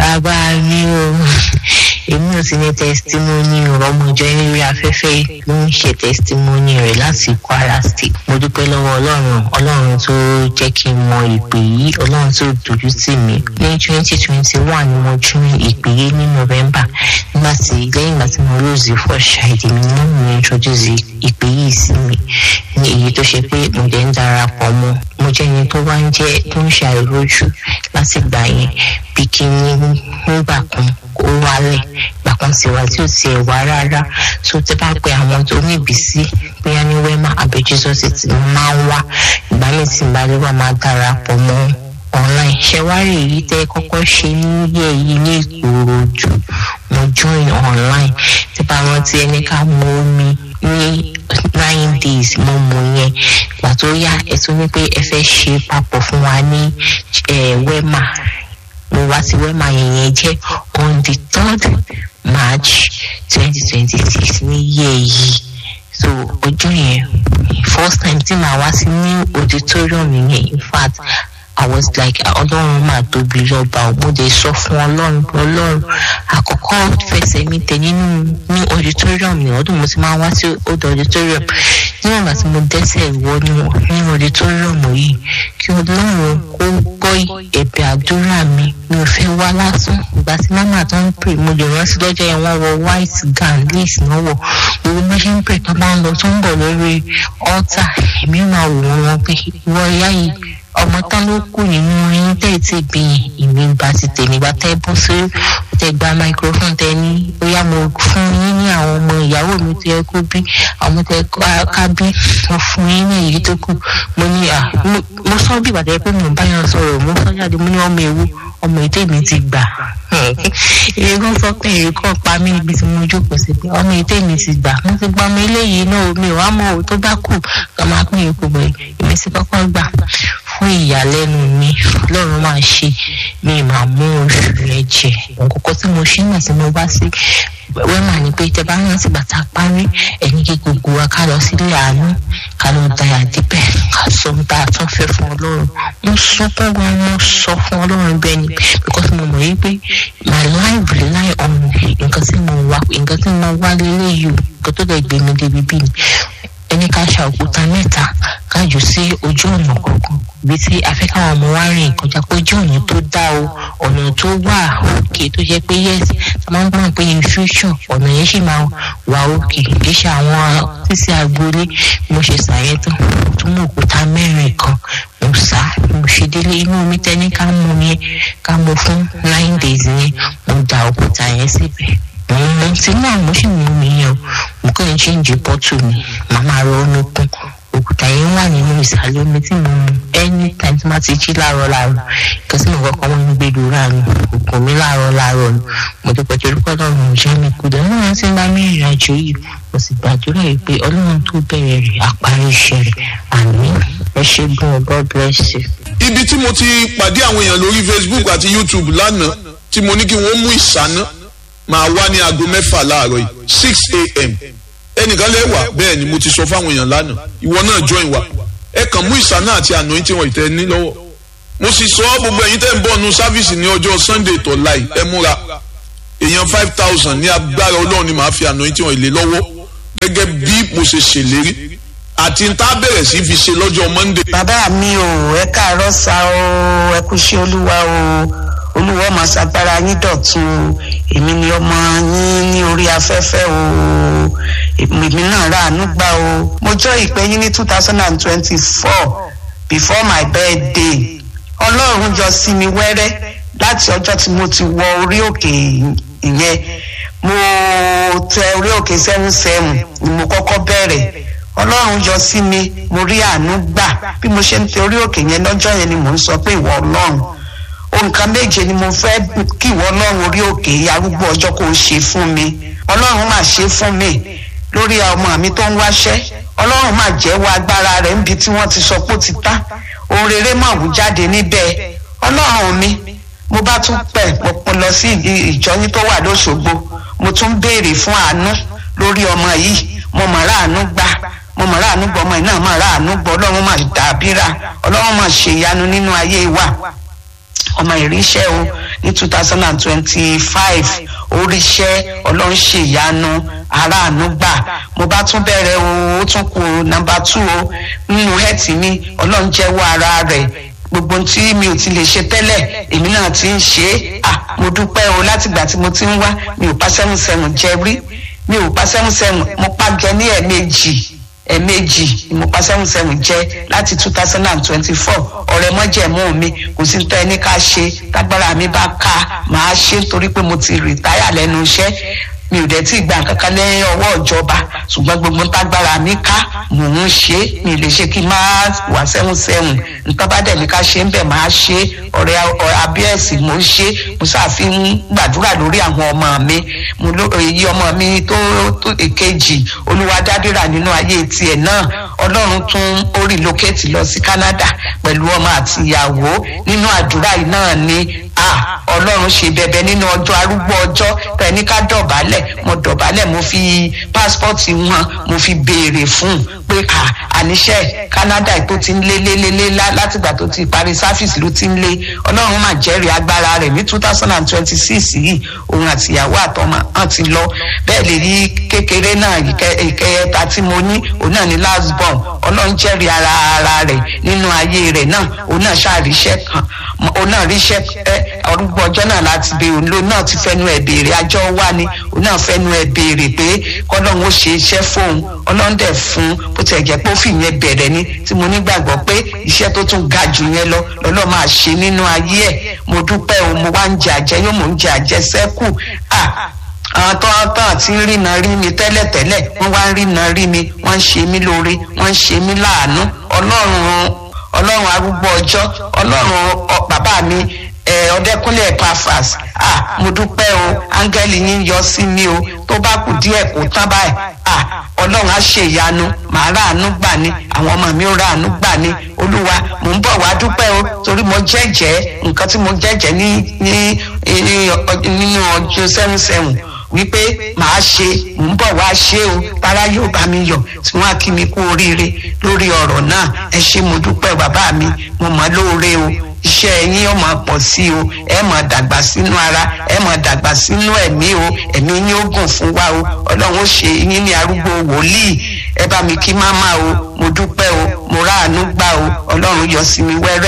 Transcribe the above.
bàbá mi o èmi ò sí ní testimony ọmọjọ eré afẹ́fẹ́ ló ń ṣe testimony rẹ̀ láti kwara state mo dúpẹ́ lọ́wọ́ ọlọ́run ọlọ́run tó jẹ́ kí n mọ ìpè yìí ọlọ́run tó dojú tì mí ní twenty twenty one ni mo tún ìpè yìí ní november nígbà tí lẹ́yìn ìgbà tí mo lose first child mi ní mo introduce ìpè yìí sí mi ní èyí tó ṣe pé mo dẹ̀ ń darapọ̀ mọ́ mo jẹ́ ẹni tó wá ń jẹ́ tó ń ṣe àìrójú láti gbà yẹn bí kí n nígbà kan ó wálẹ̀ gbàkan sí wa tí ò tiẹ̀ wá rárá tó tẹ́ bá pe àwọn tó ní ìbísí bóyá ní wẹ́mà àbí jesus ti máa ń wá ìgbà míì tí ìbálẹ̀ wà máa darapọ̀ mọ́ online ṣẹwárì èyí tẹ́ kọ́kọ́ ṣe níyẹ̀ yìí ní ìkòròdú mo join online tí bá rántí ẹni ká mú omi ní nine days mo mú yẹn ìgbà tó yá ẹ tún ní pé ẹ fẹ́ ṣe papọ̀ fún wa ní wẹ́mà mo wá sí wẹ́mà yẹn yẹn jẹ́ on the third march twenty twenty six ní yẹ́ yìí so ọjọ́ yẹn first time tí màá wá sí ní auditorium yẹn in fact I was like ọlọ́run máa tóbi lọ́ba mo dé sọ fún ọlọ́run ọlọ́run àkọ́kọ́ fẹsẹ̀ mi tẹ̀ nínú ní auditorium ní ọdún mo ti máa wá sí old auditorium níwọ̀n ìgbà tí mo dẹ́sẹ̀ wọnú ní auditorium yìí kí ọlọ́run kó gbọ́ ẹ̀bẹ̀ àdúrà mi mi ò fẹ́ wá lásán ìgbà tí mama tó ń pè mo lè rántí lọ́jọ́ yẹn wọ́n wọ white gown lace náà wọ̀ gbogbo bá ṣe ń pè tó bá ń lọ tó ń bọ̀ lórí altar èmi máa wò wọ́n pé ìwọ ìyá yìí ọmọ tán ló kù nínú yín tẹ́ ẹ̀ tí bí ìmí bá ti tèmi bá tẹ́ bọ́ sí tẹ́ gba microphone tẹ́ ní bóyá mo fún yín ní àwọn ọmọ ìyàwó mi tó yẹ kó bí àwọn tẹ́ ká bí mo fún yín ní èyí tó kù mo ní à mo sọ bí ìbàdàn pé mo bá yàn sọ̀rọ̀ mo sọ jáde mo ní ọmọ ewu ọmọ ètò mi ti gbà èyí kan sọ pé èyí kan pa mí níbi tí mo jókòó sí pé ọmọ ètò mi ti gbà mo ti gba ọmọ eléyìí náà mi ò wá mọ òun tó bá kù kà máa pín ipò bọ̀ èmi sì kọ́kọ́ gbà fún ìyàlẹ́nu mi lọ́run máa ṣe mi máa mú oṣù rẹ jẹ òǹkọ́kọ́ tí mo ṣe náà tí mo bá sí wẹ́mà ni pé tẹ bá rántí bàtà parí ẹni kí gbogbo wa ká lọ sílé àánú ká lọ dayà díbẹ̀ ká sọ ohun tá a tún fẹ́ fún ọlọ́run mo sunkún gan mo sọ fún ọlọ́run bẹ́ẹ̀ ni because mo mọ̀ yí pé my life rely on nǹkan tí mo wá nǹkan tí mo wá lélẹ́yìí o nǹkan tó dẹ̀ gbé mi débi bí ni ẹni ká ṣa òkúta mẹ́ta ká jù sí ojú ọ̀nà kọ̀ọ̀kan ibi tí afẹ́káwọn ọmọ wa rìn kọjá pé ojú ọ̀nà tó dá o ọ̀nà tó wà òkè tó jẹ́ pé yes tá máa ń gbọ́n pé in future ọ̀nà yẹn sì máa wà òkè kì í ṣe àwọn sísè agboolé mo ṣe ṣàyẹn tán tó mú òkúta mẹ́rin kan mo sá mo ṣe délé inú omi tẹ́ni ká mú yẹn ká mú fún nine days yẹn mo da òkúta yẹn síbẹ̀ mo ti náà mo sì mú mi yẹn o mo kàn ń ṣéǹjì bọ́tù mi màmá rọ omi kún òkúta yẹn wà nínú ìsàlẹ̀ omi tí mo mu anytime tí wọ́n ti jí láàárọ̀ láàárọ̀ nǹkan tí mo kọ́kọ́ wọ́n ń gbé lóra mi òkun mi láàárọ̀ láàárọ̀ ni mo ti pẹ̀tẹ́ orúkọ ọlọ́run jẹ́ mi kú dẹ̀ náà ti ń bá mi ìrìn àjò yìí mo sì gbàdúrà yìí pé ọlọ́run tó bẹ̀rẹ̀ rẹ̀ àparí iṣẹ́ rẹ̀ àmì ẹ ṣe gan god bless you. ibi tí mo ti pàdé àwọn èèyàn lórí facebook àti youtube lánàá tí mo ní kí wọ́n mú ìsáná máa wá ní aago mẹ́fà láàárọ̀ yìí six a.m. ẹnìkan lẹ́wà bẹ́ẹ̀ ni mo ti sọ fáwọn èèyàn lánàá ìwọ náà join wa ẹ kàn mú ìsáná àti àná tí wọ́n ìtẹ́ ní lọ́wọ́ mo sì sọ gbogbo ẹ̀yin tẹ́ ń bọ̀ nu sáfíìsì ní ọjọ́ sunday tó láì ẹ múra èèyàn five thousand ní agbára ọlọ́run ni màá fi àná tí wọ́n ìlé lọ́wọ́ gẹ́gẹ́ bí mo ṣe ṣèlérí àti tá a bẹ̀rẹ̀ sí fi ṣe lọ́jọ́ monday. bàbá mi ò ẹ káàárọ̀ sa o ẹ kú ṣe olúwa o olúwa máa ṣàgbára yín dọ̀tun èmi ni ọmọ yín ní orí afẹ́fẹ́ o èmi náà ráàánú gbà o mo jọ ìpè yín ní two thousand and twenty-four before my birthday ọlọ́run jọ sí mi wẹ́rẹ́ láti ọjọ́ tí mo ti wọ orí òkè ìyẹn mo tẹ orí òkè seven seven ni mo kọ́kọ́ bẹ̀rẹ̀ ọlọ́run yọ sí mi mo rí àánú gbà bí mo ṣe ń tẹ orí òkè yẹn lọ́jọ́ yẹn ni mò ń sọ pé ìwọ ọlọ́run nǹkan méje ni mo fẹ́ kí ìwọ ọlọ́run orí òkè arúgbó ọjọ́ kò ṣe fún mi ọlọ́run máa ṣe fún mi lórí ọmọ mi tó ń wáṣẹ́ ọlọ́run máa jẹ́wọ́ agbára rẹ̀ níbi tí wọ́n ti sọ pé ó ti tá ohun rere máa wù jáde níbẹ̀ ọlọ́run mi mo bá tún pẹ̀ mo lọ sí ìjọyín tó wà lóṣogbo mo tún béèrè fún àánú lórí ọmọ yìí mo mọ̀ ráàánú gbà mo mọ̀ ráàánú gbọ́ ọmọ yìí náà mọ̀ ráàánú gbọ́ ọlọ́run máa dàbíra ọlọ́run máa ṣèyanu nínú ayé wa ọmọ ìríṣẹ́ o ní two thousand and twenty-five oríṣẹ́ ọlọ́run ṣèyanu aráàánú gbà mo bá tún bẹ̀rẹ̀ o ó tún kù nọmba two o nínú hẹ́ẹ̀tì mi ọlọ́run jẹ́wọ́ ara rẹ̀ gbogbo tí mi ò ti lè ṣe tẹ́lẹ̀ èmi náà ti ń ṣe é à mo dúpẹ́ o látìgbà tí mo ti ń wá mi ò pa seven seven jẹ rí mi ò pa seven seven mo pa jẹ ní ẹ̀ẹ̀mejì ẹ̀ẹ̀mejì ni mo pa seven seven jẹ láti two thousand and twenty-four ọ̀rẹ́ mọ́jẹ̀mú mi kò sí tẹ́ ẹni ká ṣe tágbára mi bá ká màá ṣe torí pé mo ti rìtáyà lẹ́nu iṣẹ́ mi ò dẹ̀ tí gbà kankan lẹ́yìn ọwọ́ ìjọba ṣùgbọ́n gbogbo tágbára mi ká mò ń ṣe mi lè ṣe kí n máa wà sẹ́hùn sẹ́hùn nǹkan bá dẹ̀ ní ká ṣe ń bẹ̀ máa ṣe ọ̀rẹ́ abíẹ́sì mo ń ṣe mo ṣàfihàn gbàdúrà lórí àwọn ọmọ mi mo ló èyí ọmọ mi tó tó èkejì olúwadádìrà nínú ayé tiẹ̀ náà ọlọ́run tún ó relocate lọ sí canada pẹ̀lú ọmọ àti ìyàwó nínú àdúrà yìí náà ni ah ọlọ́run ṣe bẹ̀bẹ̀ nínú ọjọ́ arúgbó ọjọ́ tẹ̀ní ká dọ̀bálẹ̀ mo dọ̀bálẹ̀ mo fi pásítọ̀tì wọn mo fi béèrè fún pé à àníṣe canada tó ti ń lé lé lé lé látìgbà tó ti parí sáfìsì ló ti ń lé ọlọ́run mà jẹ́rìí agbára rẹ̀ ní two thousand and twenty six yìí òun àti ìyàwó àtọmọ hàn ti lọ bẹ́ẹ̀ lè rí kékeré náà ìkẹyẹta tí mo ní òun náà ní last born ọlọ́run jẹ́rìí ara ara rẹ̀ nínú ayé rẹ̀ náà òun náà ṣàríṣẹ́ kan òun náà ríṣẹ́ ọdúgbò ọjọ́ náà láti bẹ òun ló náà ti fẹ́nu ẹ̀ béèrè àjọ wá ni òun náà fẹ́nu ẹ̀ béèrè pé kọ́lọ́run ó ṣe iṣẹ́ fóun ọlọ́run dẹ̀ fún bó tiẹ̀ jẹ́ pé ó fi yẹn bẹ̀rẹ̀ ni tí mo nígbàgbọ́ pé iṣẹ́ tó tún ga jù yẹn lọ lọ́lọ́ máa ṣe nínú ayé ẹ̀ mo dúpẹ́ o mo wá ń jẹ àjẹ yóò mò ń jẹ àjẹ sẹ́kù àwọn tó ń tàn tí ń rìnà rí mi tẹ́lẹ̀tẹ́lẹ̀ wọ́n wá ń rìnà rí mi wọ́n ń ṣe mí lóore wọ́n ń ṣe mí láàánú ọlọ́run ọlọ́run arúgbó ọjọ́ ọlọ́run bàbá mi ọdẹkùnlé pafas ah mo dúpẹ́ o áńgẹ́lì yín yọ sí mi o tó bá kù díẹ̀ kó tán báyìí ah ọlọ́run á ṣe ìyanu màá ráàánú gbà ní àwọn ọmọ mi ó ráàánú gbà ní olúwa mò ń bọ̀ wá dúpẹ́ o torí mo jẹ́jẹ́ nǹkan tí mo jẹ́jẹ́ ní ní nínú ọjọ́ seven seven wípé màá ṣe mò ń bọ̀ wá ṣe o tara yóò bá mi yọ̀ tí wọ́n á kí mi kú oríire lórí ọ̀rọ̀ náà ẹ ṣe mo dúpẹ́ bàbá mi mo mọ̀ lóore o iṣẹ́ yín ó máa pọ̀ sí o ẹ máa dàgbà sínú ara ẹ máa dàgbà sínú ẹ̀mí o ẹ̀mí yín ó gùn fún wa o ọlọ́run ó ṣe yín ní arúgbó wòlíì ẹ bá mi kí máma o mo dúpẹ́ o mo ráàánú gbà o ọlọ́run yọ sí mi wẹ́rẹ́.